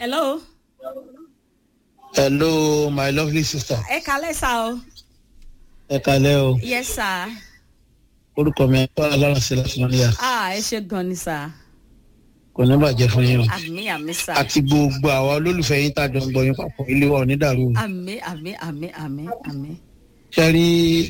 hello. hello my lovely sister ẹ kalẹ́ sá o. ẹ kalẹ o yes sir. orúkọ mi ẹ̀kọ́ alárànṣẹ́ láti mọ́níyà ah ẹ ṣe gan ni sá. kò ní bàjẹ́ fún yín o àmì àmì sá. àti gbogbo àwa olólùfẹ́ yín tàjọ ń gbọ́ yín papọ̀ ilé wa ò ní dàrú o àmì àmì àmì àmì àmì. ṣe rí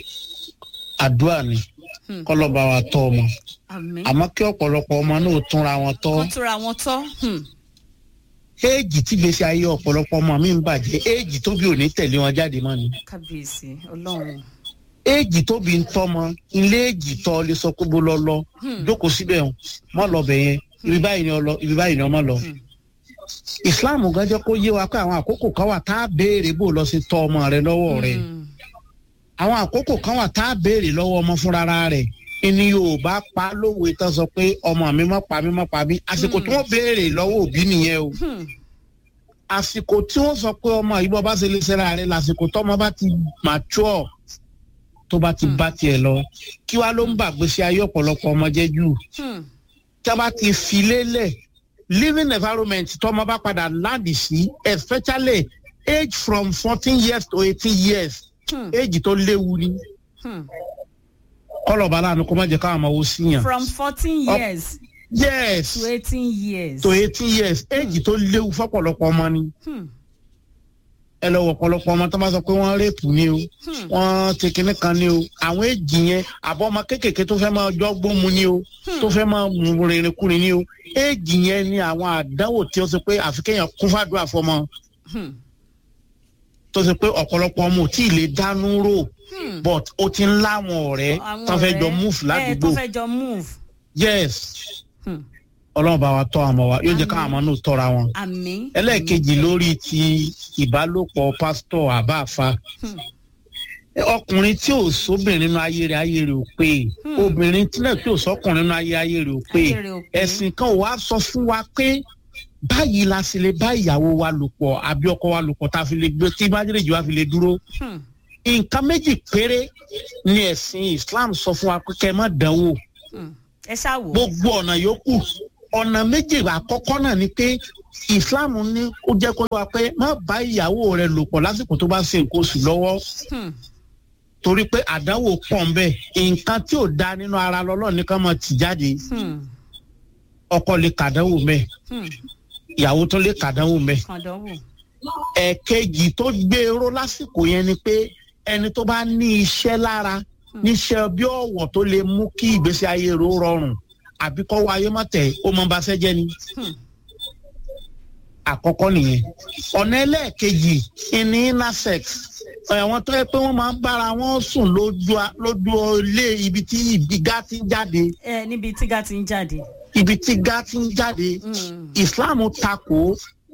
àdúrà ni Hmm. kọ́lọ́ba wa tọ́ ọmọ àmì. àmọ́ kí ọ̀pọ̀lọpọ̀ ọmọ náà túnra wọn tọ́ wọ́n túra wọn tọ́. Hmm. éèjì tí gbèsè ayé ọ̀pọ̀lọpọ̀ ọmọ mi ń bàjẹ́ éèjì tóbi ò ní tẹ̀lé wọn jáde mọ́ ni kábíyèsí ọlọ́run. éèjì tóbi ń tọ́mọ ilé èjì tọ́ lè sọ pé bó lọ lọ Hmm. jókòó síbẹ̀ hàn mọ́ lọ bẹ̀ yẹn ibi báyìí ni ọ lọ ibi báyìí ni ọmọ lọ. Hmm. islam gan jẹ́ kó yé wa pé àwọn àkókò kan wà tá a béèrè bó lọ sí tọ́ ọmọ rẹ lọ́wọ́ rẹ Hmm. àwọn àkókò kan wà tá a béèrè lọ́wọ́ ọmọ fúnra rẹ̀ ìní yorùbá pa lówe tán sọ pé ọmọ mi má pa mí má pa mí àsìkò tí wọ́n béèrè lọ́wọ́ òbí nìyẹn o Hmm. àsìkò tí wọ́n sọ pé ọmọ yìí bọ́ bá ṣe lè ṣẹ́ra rẹ̀ lásìkò tọ́mọ bá ti mature tó bá ti bá tiẹ̀ lọ kí wàá ló ń bàgbésí ayé ọ̀pọ̀lọpọ̀ ọmọ jẹ́ jù Hmm. tí a bá ti fi lélẹ̀ living environment tọ́mọ bá padà láǹdì sí especially age from fourteen years to eighteen years Hmm. age tó léwu ni Hmm. kọlọ̀bá láàánú kó má jẹ́ káwọn ọmọ wo síyàn. from fourteen Up- years yes to eighteen years. to eighteen years age tó léwu fọ́pọ̀lọpọ̀ ọmọ ni Hmm. ẹ lọ wọ ọ̀pọ̀lọpọ̀ ọmọ tó bá sọ pé wọ́n rèpù ni o Hmm. wọ́n ti kinní kan ni o àwọn èjì yẹn àbọ̀ ọmọ kéékèèké tó fẹ́ máa jọ́ gbómu ni o Hmm. tó fẹ́ máa mú rìnrìn kúrin ni o èjì yẹn ni àwọn àdánwò tí ó ṣe pé àfi kéèyàn kún fàdúrà fọmọ Hmm. tó ṣe pé ọ̀pọ̀lọpọ̀ ọmọ ò tí ì lè dánú rò Hmm. but ó ti ń láwọn ọ̀rẹ́ Àwọn tó fẹ́ jọ ọ̀rẹ́, move ẹ, ládùúgbò tó fẹ́ jọ move. yes Hmm. ọlọ́run bá wa tọ́ àmọ́ wa yóò jẹ́ Àmín. káwọn ọmọ náà tọ́ra wọn. àmì. ẹlẹ́ẹ̀kejì lórí ti ìbálòpọ̀ pásítọ̀ àbáfa Hmm. ọkùnrin tí ò sóbìnrin nínú ayé rẹ̀ ayé rẹ̀ ò pé Hmm. obìnrin tí náà tí ò sọkùnrin nínú ayé ayé rẹ̀ ò pé Ayé rẹ̀ ò pé. ẹ̀sìn kan ò wá sọ fún wa pé báyìí la sì lè bá ìyàwó wa lò pọ̀ àbí ọkọ wa lò pọ̀ tá a fi lè gbé tí májèlèjì wa fi lè dúró Hmm. nǹkan méjì péré ni ẹ̀sìn Islam sọ fún wa pé kẹ́ ẹ má dánwò Hmm. ẹ ṣáà wò. gbogbo ọ̀nà yòókù ọ̀nà méjì àkọ́kọ́ náà ni pé islam ní ó jẹ́ kó wá pé má bá ìyàwó rẹ lò pọ̀ lásìkò tó bá ṣe nǹkan oṣù lọ́wọ́ Hmm. torí pé àdánwò pọ̀ ń bẹ̀ nǹkan tí ò da nínú ara lọ́lọ́ ní ká máa tì jáde Hmm. ọkọ lè kàdánwò mẹ́ Hmm. ìyàwó tó lè kàdánwò mẹ́ kàndánwò. ẹ̀ẹ̀kejì tó gbèrò lásìkò yẹn ni pé ẹni tó bá ní iṣẹ́ lára níṣẹ́ bí ọ̀wọ̀ tó lè mú kí ìgbésí ayé rẹ̀ ó rọrùn àbí kọ́ wáyé má tẹ̀ ó mọ bá ṣẹ́jẹ́ ni. Hmm. àkọ́kọ́ nìyẹn ọ̀nà ẹlẹ́ẹ̀kejì ìní inner sex àwọn tó yẹ pé wọ́n máa ń bára wọn sùn lójú a- lójú ilé ibi tí ìgbìgá ti ń jáde ẹ níbi tíga ti ń jáde. ibi tí gá ti ń jáde Hmm. Islam takò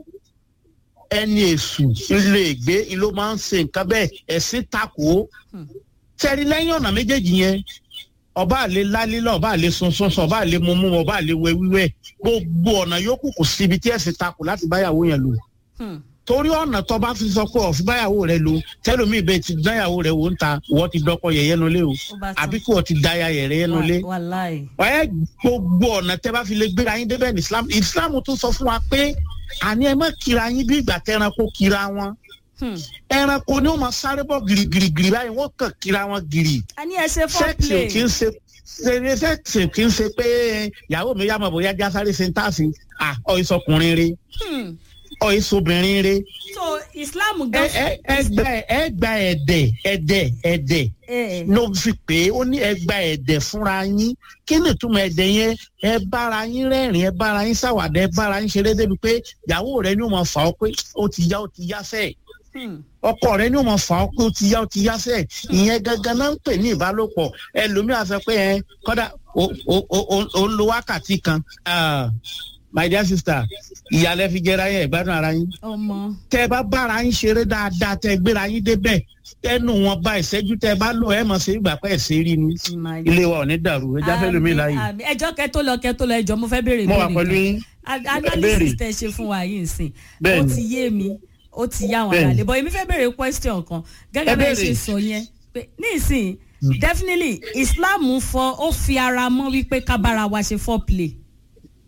ẹni èṣù ilé ìgbé ló máa ń ṣe nǹkan bẹ́ẹ̀ ẹ̀sìn takò Hmm. tẹ́rí lẹ́yìn ọ̀nà méjèèjì yẹn ọba àlè lálílọ̀ ọba àlè sunsun ọba àlè mumu ọba àlè wẹ wíwẹ̀ gbogbo ọ̀nà yòókù kò síbi tí ẹ̀sìn takò láti báyàwó yẹn lò Hmm. torí ọ̀nà tó bá fi sọ pé ọ̀fi báyàwó rẹ lò tẹ́lómi ìbẹ́ ti dáyàwó rẹ wò ń ta wọ́n ti dọ́kọ yẹ̀yẹ́ nulẹ̀ o ó bá tán. àbí kí wọ́n ti dáyà yẹ̀rẹ́ nulẹ̀ Wà- wàláì. ẹ gbogbo ọ̀nà tẹ́ bá fi lè gbéra yín débẹ̀ ní Islam Islam tún sọ fún wa pé àní ẹ má kira yín bí ìgbà tẹ́ranko kira wọn Hmm. ẹranko ni wọ́n máa sáré bọ̀ gìrìgìrì báyìí wọ́n kàn kira wọn gìrì a ní ẹ ṣe sẹ́ẹ̀sì ò foreplay. kí ń ṣe ṣe sẹ́ẹ̀sì ò kí ń ṣe pé ìyàwó mi yá mọ̀ bóyá já sáré ṣe ń tàṣì à ọ̀ ìsọkùnrin re Hmm. ọ̀ ìsobìnrin re so islam ẹ gan. ẹ ẹ gba ẹ gba ẹ̀dẹ̀ ẹ̀dẹ̀ ẹ̀dẹ̀ ẹ ló fi pé ó ní ẹ gba ẹ̀dẹ̀ fúnra yín kí ni ìtumọ̀ ẹ̀dẹ̀ yẹn ẹ bára yín rẹ́rìn ẹ bára yín ṣàwàdà ẹ bára yín ṣeré débi pé ìyàwó rẹ ni ó máa fà ọ́ pé ó ti yá ó ti yá sẹ́ẹ̀ Hmm. ọkọ rẹ ni ó máa fà ọ́ pé ó ti yá ó ti yá sẹ́ẹ̀ ìyẹn gangan náà ń pè ní ìbálòpọ̀ ẹlòmíà sọ pé ẹ kọ́dà ó ó- ó- ó- ó ń lo wákàtí kan Ah, my dear sister ìyàlẹ́ fi jẹ́ra yẹn ìgbádùn ara yín ọmọ. tẹ bá bára yín ṣeré dáadáa tẹ gbéra yín débẹ̀ ẹnu wọn bá ìṣẹ́jú tẹ bá lò ẹ mọ̀ sí ìgbà pẹ́ ṣe rí ni ilé wa ò ní dàrú ẹja fẹ́ lómi láàyè Àmì- àmì. ẹjọ́ kẹ́ tó lọ kẹ́ tó lọ ẹjọ́ mo fẹ́ béèrè mo wà ìbéèrè pẹ̀lú kan. yín A- Béèrè. analysis tẹ ṣe fún wa yìí nsìn ó Bẹ́ẹ̀ni. ti yé mi ó ti yá àwọn Bẹ́ẹ̀ni. àlè bọ́ èmi fẹ́ béèrè question kan gẹ́gẹ́ Ẹ bẹ́ẹ̀ ṣe béèrè. sọ yẹn pé ní ìsìn definitely islam fọ ó fi ara mọ́ wípé ká bára wa ṣe foreplay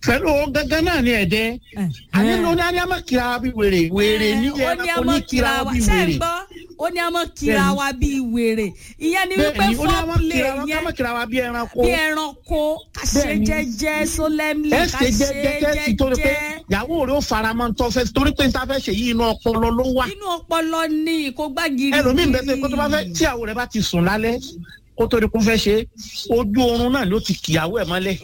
pẹ̀lú ohun gangan náà ni ẹ̀dẹ́ àní ló ní àní àmọ́ kira wa bí wèrè wèrè ní ó ní ẹranko ọmọ ní kira wa bí ṣe ń wèrè gbọ́ ó ní ọmọ kira Bẹ́ẹ̀ni. wa bíi wèrè ìyẹn ni wípé bẹ́ẹ̀ni ó ní àmọ́ foreplay kira wa yẹn àmọ́ kira wa bí ẹranko bí ẹranko ká ṣe Bẹ́ẹ̀ni. jẹ́jẹ́ solemnly ẹ ká ṣe ṣe jẹ́jẹ́ sí torí pé jẹ́jẹ́ ìyàwó rẹ̀ ó faramọ́ tó fẹ́ torí pé níta fẹ́ ṣe yí inú ọpọlọ ló wà inú ọpọlọ ní kó gbágiri ẹlòmíín bẹ́ẹ̀ sẹ́ kó tó bá fẹ́ tí ìyàwó rẹ̀ bá ti sùn lálẹ́ kó tó di kó fẹ́ ṣe ojú oorun náà ló ti kìyàwó ẹ̀ mọ́lẹ̀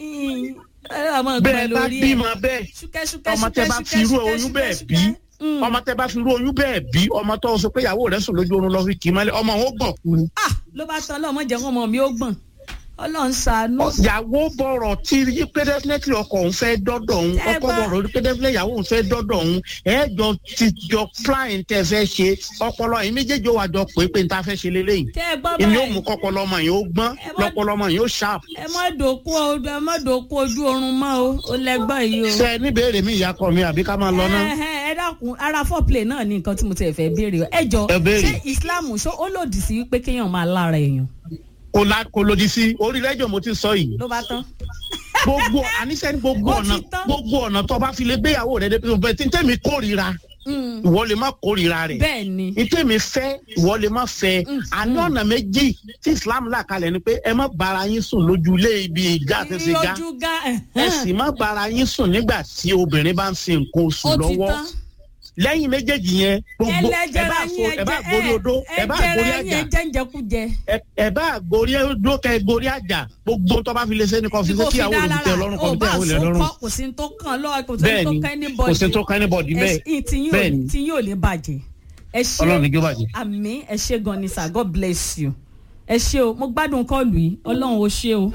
bẹ́ẹ̀ bá bímọ bẹ́ẹ̀ ọmọ tẹ bá fi irú oyún bẹ́ẹ̀ bí ọmọ tẹ bá fi irú oyún bẹ́ẹ̀ bí ọmọ tó sọ pé ìyàwó rẹ̀ sùn lójú oorun lọ fi kì í mọ́lẹ̀ ọmọ wọn gbọ̀n kú ni. ah ló bá tán ọlọ́mọ jẹ́ ọmọ mi ó gbọ̀n ọlọ́run ṣàánú. ìyàwó bọ̀rọ̀ tí rí pé definitely ọkọ òun fẹ́ dọ́dọ̀ òun Tẹ́ ọkọ bá- bọ̀rọ̀ rí pé definitely ìyàwó òun fẹ́ dọ́dọ̀ òun ẹ̀ jọ ti jọ plan tẹ fẹ́ ṣe ọpọlọ yìí méjèèjì ó wà jọ pé pé n ta fẹ́ ṣe lélẹ́yìn tẹ́ ẹ gbọ́ ìní ó báyìí mú kọ́pọlọ ọmọ yìí ó gbọ́n Ẹ má- lọ́pọlọ ọmọ yìí ó sharp. ẹ má dòkú o- ẹ má dòkú ojú oorun mọ́ o ó lẹ́gbọ́n yìí o. ṣe ẹ níbèrè mi ìyá kọ mi àbí ká máa lọ náà. ẹ ẹ ẹ dákun ara foreplay náà ní nǹkan tí mo ti fẹ́ béèrè o. ẹ jọ Ẹ béèrè. ṣé islam ṣó ó lòdì sí pé kéèyàn máa lára èèyàn kò la kò lòdì sí orí rẹ́jọ̀ mo ti sọ yìí ló bá tán. gbogbo àníṣe ní gbogbo Ó ti ọ̀nà tán. gbogbo ọ̀nà tó bá fi lè gbéyàwó rẹ̀ débi bẹ́ẹ̀ tí tẹ́mi kórìíra Mm, ìwọ lè má kórìíra rẹ̀ bẹ́ẹ̀ ni ìtẹ́mi fẹ́ ìwọ lè má fẹ́ Mm, àní ọ̀nà méjì tí Islam là kalẹ̀ ni pé ẹ má bára yín sùn lójú ilé ibi ìjà àtẹ̀sẹ̀ ga ojú ga ẹ sì má bára yín sùn nígbà tí obìnrin bá ń ṣe nǹkan oṣù ó ti lọ́wọ́ tán. lẹ́yìn méjèèjì yẹn gbogbo ẹ bá ẹlẹ́jẹ̀ra so yín ẹ bá ẹ̀jẹ̀ gorí odó ẹ bá gorí ẹ̀jẹ̀ra yín àjà ẹ̀jẹ̀ ń jẹkújẹ. ẹ- ẹ bá gorí odó kẹ gorí àjà gbogbo tó bá fi lè ṣe ni kò fi ṣe kí ìyàwó rẹ̀ tẹ lọ́rùn kò fi tẹ ìyàwó rẹ̀ lọ́rùn kò sí ní tó kàn lọ́wọ́ kò sí ní tó bẹ́ẹ̀ni kàn ní kò sí tó kán ní bọ̀dì bẹ́ẹ̀ Bẹ́ẹ̀ni. tí yóò lè bàjẹ́ ẹ ṣe Ọlọ́run ní kí ó bàjẹ́. àmì ẹ ṣe gan ni sir god bless you ẹ ṣe o mo gbádùn kọlù yìí ọlọ́run ó ṣe o.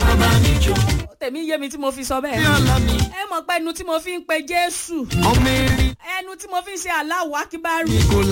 tèmi yé mi tí mo fi sọ bẹ́ẹ̀ ẹ mọ̀ pé ẹnu tí mo fi ń pe jésù ẹnu tí mo fi ń ṣe aláwọ̀ akíbárù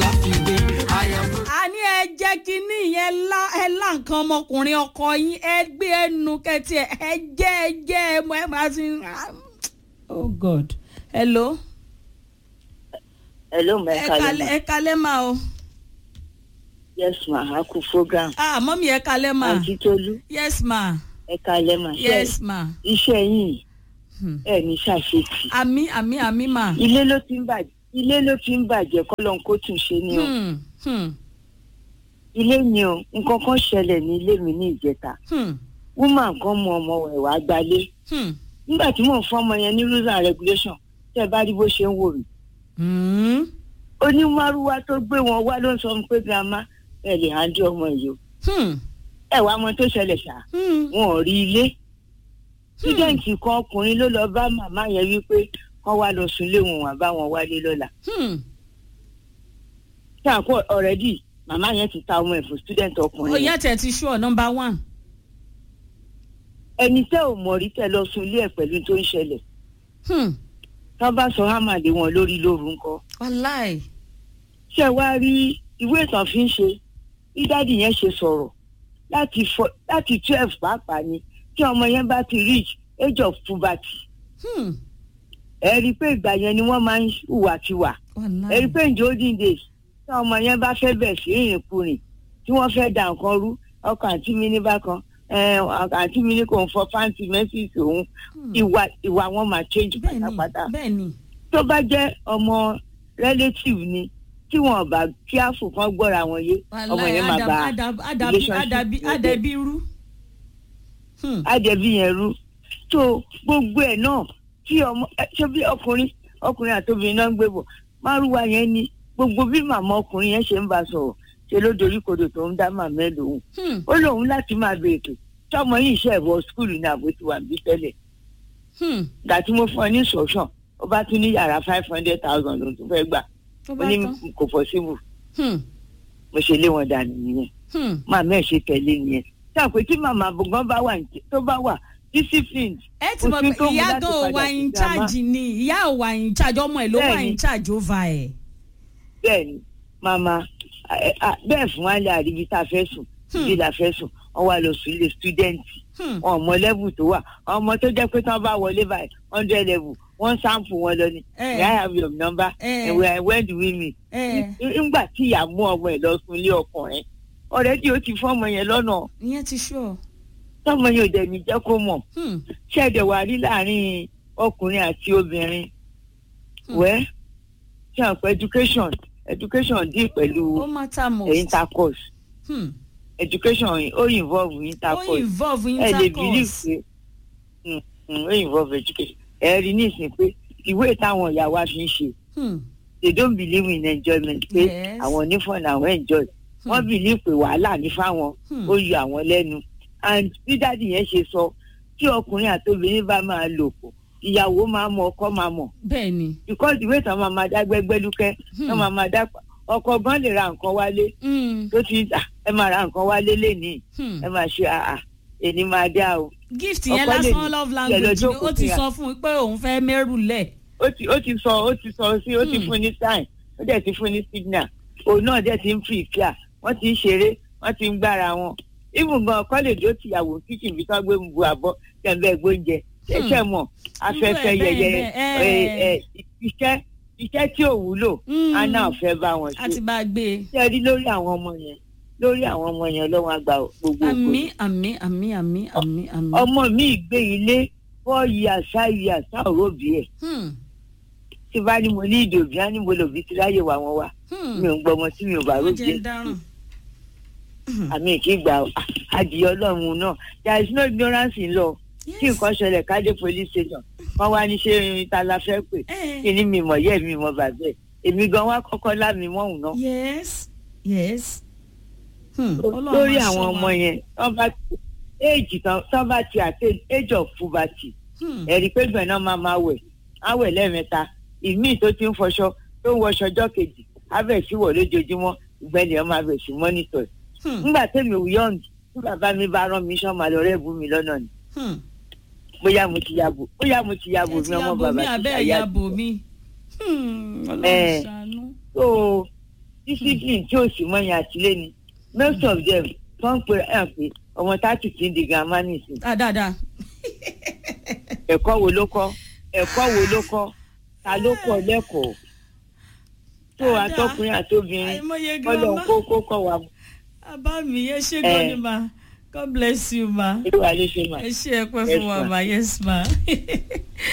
àní ẹ jẹ́ kínní yẹn lá ẹ lá nǹkan ọmọkùnrin ọkọ yín ẹ gbé ẹnu kẹtì ẹ ẹ jẹ́ ẹ jẹ́ ẹ mọ ẹ máa ti oh god hello hello ma ẹ ẹ kalẹ̀ kalẹ̀ ẹ kalẹ̀ ma o yes ma a kú program ah mọ́mí ẹ kalẹ̀ ma àǹtí tolú yes ma ẹ kalẹ̀ ma ṣe yes ma iṣẹ́ yìí Hmm. ẹ ní ṣàṣetì àmì àmì àmì ma ilé ló ti ń bàjẹ́ ilé ló ti ń bàjẹ́ kọ́lọ́n kó tún ṣe ni o hmm hmm ilé ni o nǹkan kan ṣẹlẹ̀ ní ilé mi ní ìjẹta hmm woman kan mú ọmọ ẹ̀ wá gbalé hmm nígbà tí mò ń fọ́ ọmọ yẹn ní rules and regulation tẹ́ ẹ bá rí bó ṣe ń wò mí hmm onímọ̀rúwá tó gbé wọn wá ló ń sọ fún mi pé grandma ẹ lè hàn dé ọmọ yìí o hmm ẹ wàá mọ tó ṣẹlẹ̀ ṣá hmm wọn ò rí ilé sídẹ̀ǹtì kan ọkùnrin ló lọ bá màmá yẹn wípé kán wá lọ sùn lé wọn wà bá wọn wálé lọ́la hmm ṣáàkó ọ̀rẹ́dì màmá yẹn ti ta ọmọ ẹ̀ fún sídẹ̀ǹtì ọkùnrin ó yẹn yẹ tẹ̀ ti sure number one ẹni tẹ́ ò mọ̀ rí tẹ́ lọ sùn ilé ẹ̀ pẹ̀lú tó ń ṣẹlẹ̀ hmm tán bá sọ hámà lé wọn lórí lóru ńkọ́ wàláì ṣé wá rí ìwé ìtàn fi ń ṣe bí dádì yẹn ṣe sọ̀rọ̀ láti fọ- láti twelve pàápàá ni tí ọmọ yẹn bá ti reach age of puberty hmm ẹ rí i pé ìgbà yẹn ni wọ́n máa ń hùwàkiwà wàláì ẹ̀rí pé ǹjẹ́ olden days tí ọmọ yẹn bá fẹ́ bẹ̀ sí ìrìnkúrìn tí wọ́n fẹ́ da nǹkan rú ọkọ̀ àǹtí mi ní bákan ẹ̀, àǹtí mi ní kò ń fọ fáǹtì mẹ́sìsì òun Hmm. ìwà ìwà wọn máa change bẹ́ẹ̀ni pátápátá bẹ́ẹ̀ni tó bá jẹ́ ọmọ relative ni tí wọn bá kíáfù kan gbọ́ra wọn yé ọmọ wàláì yẹn máa Adam- bá Adam- Adabi relationship Adabi yẹn jẹ́. Adabi rú hmm àjẹbí yẹn rú tó gbogbo ẹ̀ náà tí ọmọ ẹ, ṣé bí ọkùnrin ọkùnrin àtòbìnrin náà ń gbé bọ̀ márùwá yẹn ni gbogbo bí màmá ọkùnrin yẹn ṣe ń bá sọ̀rọ̀ ṣe ló dorí kodò tó ń dá màmá ẹ̀ lòun hmm ó lóun láti máa béèrè tọmọ yìí ṣe ẹ̀bọ skul ní àbó tí wà bí tẹ́lẹ̀ hmm gbà tí mo fún ọ ní sọ̀sán ó bá tún ní yàrá five hundred thousand lòun tún fẹ́ gbà tó ó bá ní tán kò possible hmm mo ṣe lé wọn dànù nìyẹn hmm màmá ẹ̀ ṣe tẹ̀lé nìyẹn tí àpò tí màmá gan bá wà ní- tó bá wà disciplined ẹ ti Kò mọ̀ sí pé tó mú ìyá láti gan ò padà wà sí in grandma. charge ni ìyá ò wà in charge ọmọ ẹ̀ ló wà Bẹ́ẹ̀ni. in charge over ẹ̀ bẹ́ẹ̀ ni màmá ẹ, ẹ, bẹ́ẹ̀ fún wa lè àríbi tá a fẹ́ sùn Hmm. ibi la fẹ́ sùn wọ́n wá lọ sùn ilé stúdẹ́ǹtì hmm wọn ò mọ level tó wà ọmọ tó jẹ́ pé tí wọ́n bá wọlé báyìí hundred level wọ́n sample wọn lọ ni Eh. may I have your number Eh. and where when do we meet ẹ nígbà tí ìyá mú ọmọ ẹ̀ lọ sùn ilé ọkùnrin ọ̀rẹ́dì ó ti fún ọmọ yẹn lọ́nà ìyẹn ti sure tọ́mọ yẹn ò dẹ̀ ní jẹ́ kó mọ̀ hmm ṣẹ́ẹ̀dẹ̀ wà rí láàrin ọkùnrin àti obìnrin wẹ́ ṣe àpò education education dì pẹ̀lú ó matter most. intercourse Hmm. education ó involve ó intercourse involve ẹ lè believe intercourse. pé mm, mm, ó involve education ẹ rí nísìnyí pé ìwé táwọn ìyá wa fi ń ṣe Hmm. they don't believe in enjoyment pé Yes. àwọn onífọ̀nà àwọn enjoy wọ́n believe pé wàhálà ní fáwọn Hmm. ó yọ àwọn lẹ́nu and bí dáàdì yẹn ṣe sọ tí ọkùnrin àti obìnrin bá máa lò pọ̀ ìyàwó máa mọ ọkọ máa mọ̀ bẹ́ẹ̀ ni. because ìwé ìtàn máa máa dá gbẹgbẹlúkẹ́ Hmm. wọ́n máa máa dá ọkọ gan lè ra nǹkan wálé Hmm. tó ti "Ah, ẹ máa ra nǹkan wálé lénìí Hmm. ẹ máa ṣe àà èní máa dá o gift yẹn ọkọ lè lásán ní love ilẹ̀ language ni lọ́jọ́ ó ti kò sọ fún un pé òun fẹ́ mẹ́rù lẹ̀. ó ti ó ti sọ ó ti sọ sí ó ti Hmm. fún ní sign ó dẹ̀ ti fún ní signal òun náà dẹ̀ ti ń fi ìfíà wọ́n ti ń ṣeré wọ́n ti ń gbára wọn even gan ọkọ lè dó tìyàwó kíchìn bí tán gbé bu àbọ̀ tẹ̀m̀bẹ̀ gbóúnjẹ ẹ̀ṣẹ̀ mọ̀ afẹ́fẹ́ bẹ́ẹ̀, yẹyẹ bẹ́ẹ̀, ẹ, ẹ. ẹ, iṣẹ́ iṣẹ́ tí ò wúlò Hmm. á náà fẹ́ bá wọn a ti ṣe bá a gbé e. ṣe rí lórí àwọn ọmọ yẹn lórí àwọn ọmọ yẹn lọ́wọ́ àgbà gbogbo àmì ògo àmì àmì àmì àmì àmì. ọmọ mi gbé ilé four years five years tá òró bí ẹ̀ Hmm. tí bá ní mo ní ìdòbí á ní mo lòbí ti ráyè wà wọn wá Hmm. mi ò ń gbọmọ tí mi ò bá ó rójú jẹ́ ń dáràn. àmì kì í gbà ó. adìyẹ ọlọ́run náà there is no ignorance in law tí nǹkan ṣẹlẹ̀ káde police station wọ́n wá ní ṣé irin ta la fẹ́ pè Eh. kí ni mi mọ̀ yẹ́ mi mọ̀ bàbẹ́ èmi gan wá kọ́kọ́ lámì mọ́hùn náà yes yes. Hmm. Ọlọ́run lórí máa àwọn ṣọ́ wa. ọmọ yẹn wọ́n bá ti éèjì tán tán bá ti àti age of puberty Hmm. ẹ̀rí pé gbọ̀n náà máa máa wẹ̀ á wẹ̀ lẹ́ẹ̀mẹ́ta ìmíì tó ti ń fọṣọ tó ń wọṣọ ọjọ́ kejì á bẹ̀ sí wọ̀ lójoojúmọ́ ìgbẹ́ni ọ̀ máa bẹ̀ sí mọ́nítọ̀ ẹ̀. Hmm. nígbà tẹ́mi ò yọ̀ǹd tí bàbá mi bá rán mi sán máa lọ rẹ́ẹ̀bù mi lọ́nà ni Hmm. bóyá mo ti yàbò bóyá mo ti yàbò ẹ mi ti ọmọ yàbò bàbá mi ti abẹ́ ṣàyà yàbò mi. Hmm. Ọlọ́run Eh. ṣàánú. so discipline tí ò sì mọ́ yẹn àtìlẹ́ ni most of them tó ń pe ẹ̀ pé ọmọ táàtì ti ń di gàmá nìsín Ah, dáadáa. ẹ̀kọ́ wo ló kọ́ ẹ̀kọ́ wo ló kọ́ ta ló kọ́ lẹ́kọ̀ọ́ tó Dáadáa. àtọkùnrin àtobìnrin àìmọye kọ́lọ̀ girama. kó kó kọ́ wa Abá mi ẹ ṣé Eh. gan ni ma. God bless you ma. ìlú wa ló ṣe mà. Ẹ ṣé ẹ pẹ́ Yes, fún wa ma. ma. Yes ma.